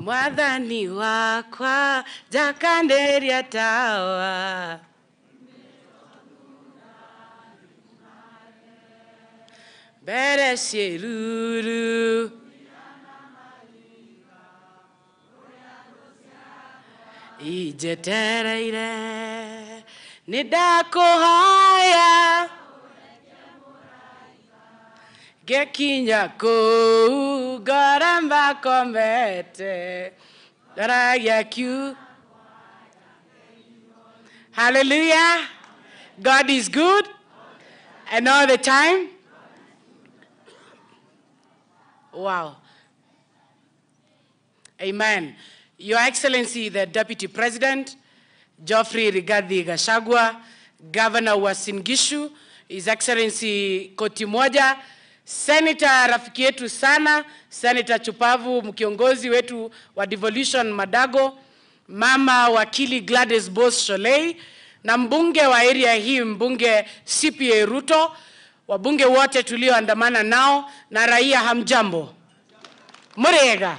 mwathani wakwa jakanderia tawa mbere ciĩruru injetereire nĩ ndakũhoya ngekinya kũu ngoramba komete ngaragia kiu hallelujah god is good and all the time wow amen your excellency the deputy president Geoffrey Rigathi Gachagua, Governor wa Singishu, His Excellency Koti Moja, Senator rafiki yetu sana, Senator Chupavu, mkiongozi wetu wa Devolution Madago, Mama wakili Gladys Bos Sholei na mbunge wa area hii, mbunge CPA Ruto, wabunge wote tulioandamana nao na raia, hamjambo? Murega,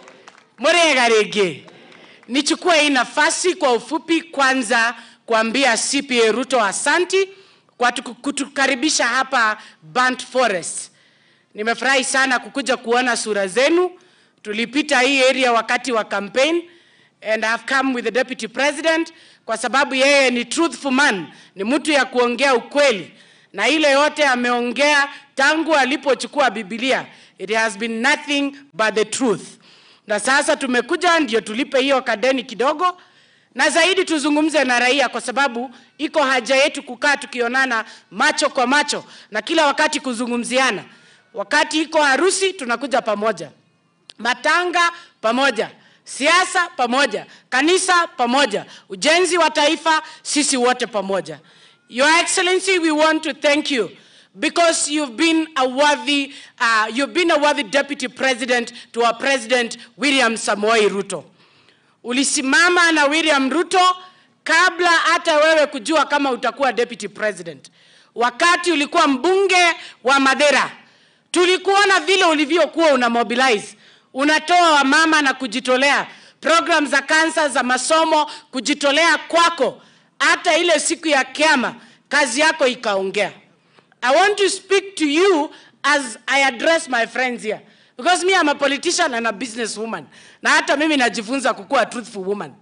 murega rege. Nichukue hii nafasi kwa ufupi kwanza kuambia CPA Ruto asanti kwa tuku- kutukaribisha hapa Burnt Forest. Nimefurahi sana kukuja kuona sura zenu. Tulipita hii area wakati wa campaign and I have come with the deputy president kwa sababu yeye ni truthful man, ni mtu ya kuongea ukweli, na ile yote ameongea tangu alipochukua Biblia, it has been nothing but the truth na sasa tumekuja ndio tulipe hiyo kadeni kidogo, na zaidi tuzungumze na raia, kwa sababu iko haja yetu kukaa tukionana macho kwa macho na kila wakati kuzungumziana. Wakati iko harusi tunakuja pamoja, matanga pamoja, siasa pamoja, kanisa pamoja, ujenzi wa taifa, sisi wote pamoja. Your Excellency, we want to thank you because you've been a worthy, uh, you've been a worthy deputy president to our president William Samoei Ruto. Ulisimama na William Ruto kabla hata wewe kujua kama utakuwa deputy president. Wakati ulikuwa mbunge wa Madera, tulikuona vile ulivyokuwa una mobilize, unatoa wamama na kujitolea, program za kansa za masomo, kujitolea kwako, hata ile siku ya kiama kazi yako ikaongea. I want to speak to you as I address my friends here. Because me, I'm a politician and a businesswoman. Na hata mimi najifunza kukuwa truthful woman.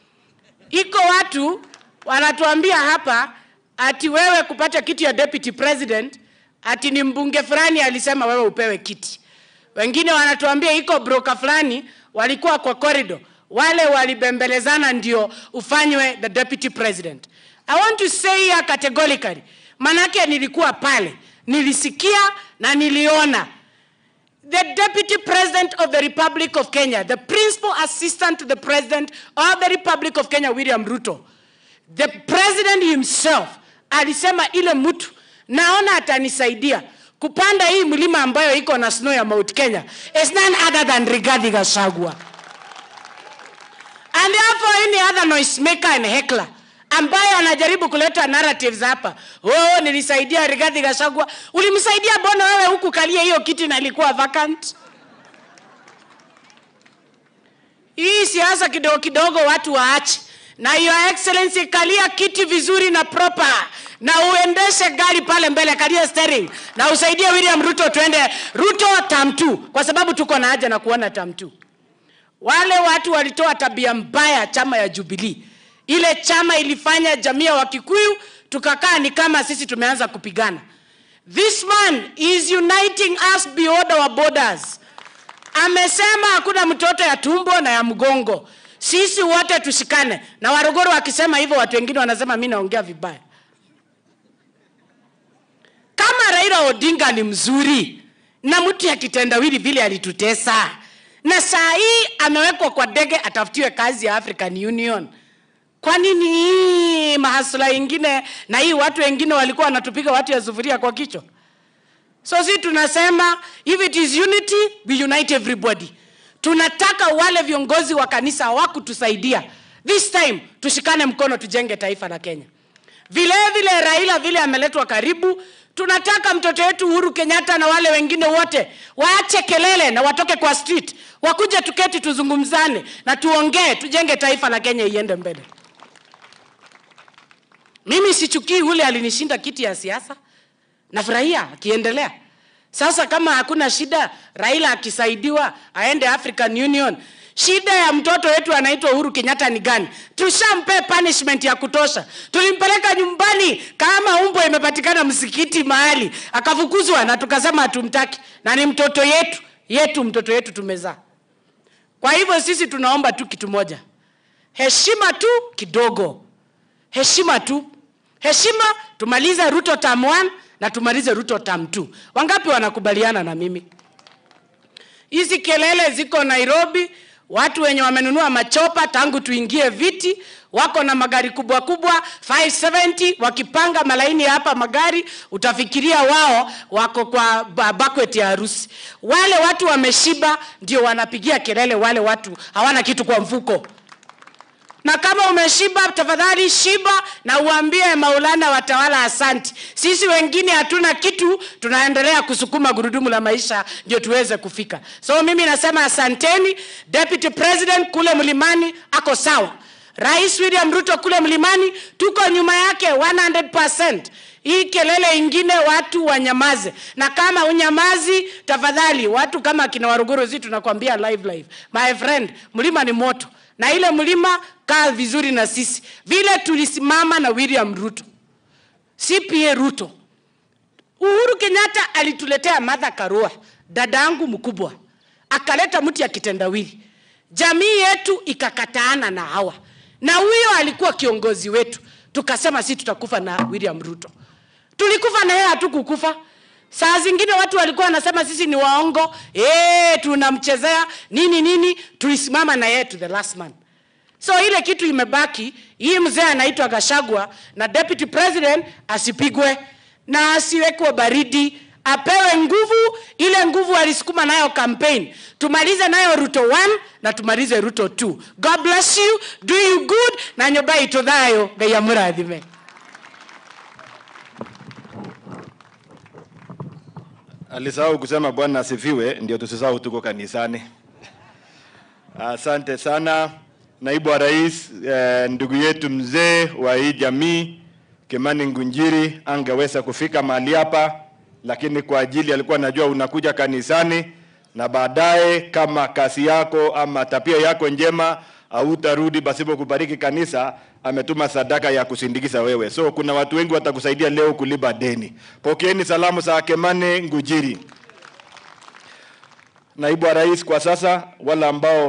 Iko watu wanatuambia hapa ati wewe kupata kiti ya deputy president ati ni mbunge fulani alisema wewe upewe kiti. Wengine wanatuambia iko broker fulani walikuwa kwa corridor, wale walibembelezana ndio ufanywe the deputy president. I want to say here categorically, manake nilikuwa pale, nilisikia na niliona the Deputy President of the Republic of Kenya, the Principal Assistant to the President of the Republic of Kenya, William Ruto, the President himself alisema ile mtu naona atanisaidia kupanda hii mlima ambayo iko na snow ya Mount Kenya is none other than Rigathi Gachagua. And therefore any other noise maker and heckler ambaye anajaribu kuleta narratives hapa, oh, nilisaidia Rigathi Gachagua. Ulimsaidia bona wewe huku kalia hiyo kiti na ilikuwa vacant? Hii siasa kidogo kidogo watu waache, na your excellency, kalia kiti vizuri na proper, na uendeshe gari pale mbele, kalia steering na usaidie William Ruto tuende Ruto term 2 kwa sababu tuko na haja na kuona term 2. Wale watu walitoa tabia mbaya chama ya Jubilee. Ile chama ilifanya jamii ya Wakikuyu tukakaa ni kama sisi tumeanza kupigana. This man is uniting us beyond our borders. Amesema hakuna mtoto ya tumbo na ya mgongo, sisi wote tushikane. Na Waruguru wakisema hivyo, watu wengine wanasema mimi naongea vibaya. Kama Raila Odinga ni mzuri na mtu ya kitendawili vile alitutesa, na saa hii amewekwa kwa ndege atafutiwe kazi ya African Union. Kwa nini hii mahasula ingine na hii watu wengine walikuwa wanatupiga watu ya sufuria kwa kichwa? So si tunasema if it is unity we unite everybody. Tunataka wale viongozi wa kanisa hawakutusaidia. This time tushikane mkono tujenge taifa la Kenya. Vile vile Raila vile ameletwa karibu, tunataka mtoto wetu Uhuru Kenyatta na wale wengine wote waache kelele na watoke kwa street, wakuje tuketi, tuzungumzane na tuongee, tujenge taifa la Kenya iende mbele. Mimi sichukii ule alinishinda kiti ya siasa, nafurahia akiendelea. Sasa kama hakuna shida, Raila akisaidiwa aende African Union. Shida ya mtoto wetu anaitwa Uhuru Kenyatta ni gani? Tushampe punishment ya kutosha. Tulimpeleka nyumbani kama umbo imepatikana msikiti mahali, akafukuzwa na tukasema hatumtaki, na ni mtoto yetu yetu, mtoto yetu tumezaa. Kwa hivyo sisi tunaomba tu kitu moja, heshima tu kidogo, heshima tu, heshima. Tumalize Ruto term 1 na tumalize Ruto term 2. Wangapi wanakubaliana na mimi? Hizi kelele ziko Nairobi, watu wenye wamenunua machopa tangu tuingie viti wako na magari kubwa kubwa 570 wakipanga malaini hapa magari, utafikiria wao wako kwa ba- banquet ya harusi. Wale watu wameshiba ndio wanapigia kelele, wale watu hawana kitu kwa mfuko. Na kama umeshiba, tafadhali shiba na uambie Maulana watawala asanti. Sisi wengine hatuna kitu, tunaendelea kusukuma gurudumu la maisha ndio tuweze kufika. So mimi nasema asanteni. Deputy President kule mlimani ako sawa. Rais William Ruto kule mlimani tuko nyuma yake 100%. Hii kelele ingine watu wanyamaze, na kama unyamazi, tafadhali watu kama kina Waruguru, zi tunakwambia live live, my friend, mlima ni moto na ile mlima kaa vizuri na sisi vile tulisimama na William Ruto, CPA Ruto. Uhuru Kenyatta alituletea Martha Karua, dada yangu mkubwa, akaleta mti ya kitendawili, jamii yetu ikakataana na hawa, na huyo alikuwa kiongozi wetu. Tukasema si tutakufa na William Ruto, tulikufa na yeye, hatukukufa. Saa zingine watu walikuwa wanasema sisi ni waongo, eh, tunamchezea nini nini. Tulisimama na yeye to the last man. So ile kitu imebaki, hii mzee anaitwa Gashagwa na deputy president asipigwe na asiwekwe baridi, apewe nguvu, ile nguvu alisukuma nayo campaign. Tumalize nayo Ruto 1 na tumalize Ruto 2. God bless you, do you good na nyoba itothayo ngai amurathime. Alisahau kusema Bwana asifiwe, ndio tusisahau tuko kanisani. Asante sana naibu wa rais, eh, ndugu yetu mzee wa hii jamii Kimani Ngunjiri angeweza kufika mahali hapa, lakini kwa ajili alikuwa anajua unakuja kanisani na baadaye kama kazi yako ama tabia yako njema hautarudi pasipo kubariki kanisa, ametuma sadaka ya kusindikiza wewe. So kuna watu wengi watakusaidia leo kulipa deni. Pokeeni salamu za Kimani Ngujiri, naibu wa rais kwa sasa, wale ambao